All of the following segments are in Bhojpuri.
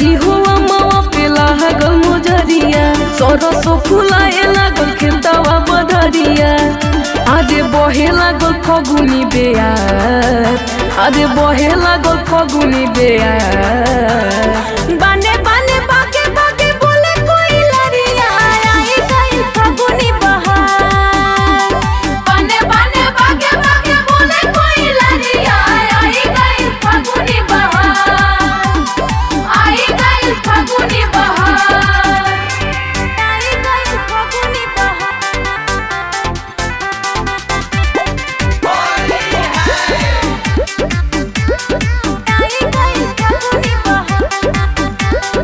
बारी हुआ मावा पे लागल मोजरिया सरसो फुलाए लागल खेतवा बधरिया आजे बहे लागल फगुनी बेयार आजे बहे लागल फगुनी बेयार बाने बाने बागे बागे बोले कोई लरिया आई गई फगुनी बहार बाने बाने बागे बागे बोले कोई लरिया आई गई फगुनी बहार आई गई फगुनी बहार आई गई फगुनी बहार आई गई फगुनी बहार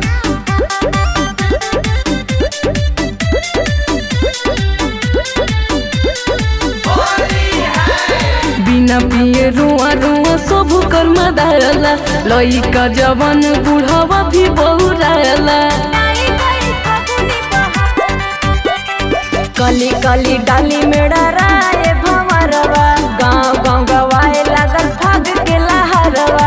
बिना पिए रुआ रुआ सब कर्म दायला लइका जवान बुढ़ावा भी बहुरायला कली कली डाली में डराए भंवरवा गांव गांव गवाए लागल फाग के लहरवा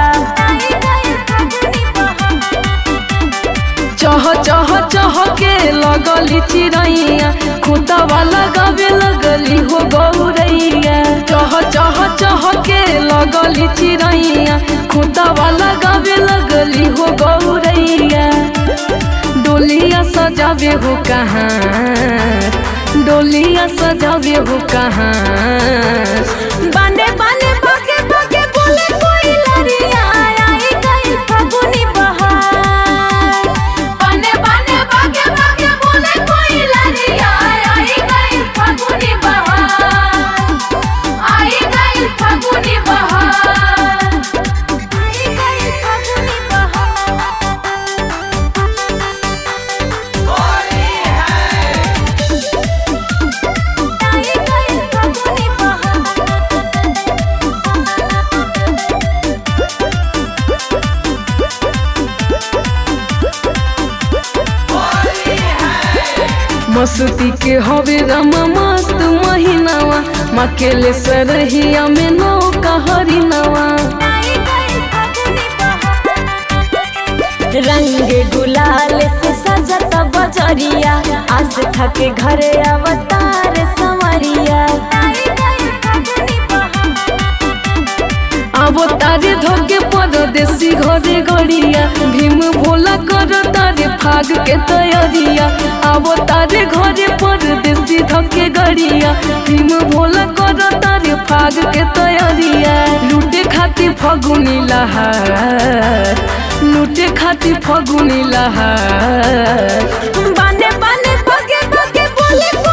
चह चह चह के लगली चिड़ैया खुतवा लगावे लगली हो गौरैया चह चह चह के लगली चिड़ैया खुतवा लगावे लगली हो गौरैया डोलिया सजावे हो कहाँ डोलिया सजावे हो कहाँ बाने बाने बागे बागे बोले कोई लरिया आई गई फगुनी बहार बाने बाने बागे बागे बोले कोई लरिया आई गई फगुनी बहार आई गई फगुनी बहार आई गई फगुनी बहार आई गई फगुनी बहार मस्ती के हवे रमा मस्त महीनावा मकेले सरहिया में नौका हरिनावा रंग गुलाल से सजत बजरिया आस थके घरे अवतार संवरिया अब तारे धोके परदेसी घरे गड़िया भीम भोला कर तारे फाग के तैयारिया अब तारे घरे परदेसी धोके गड़िया भीम भोला कर तारे फाग के तैयारिया लूटे खातिर फगुनी लहार लूटे खातिर फगुनी लहार बाने बाने बगे बगे बोले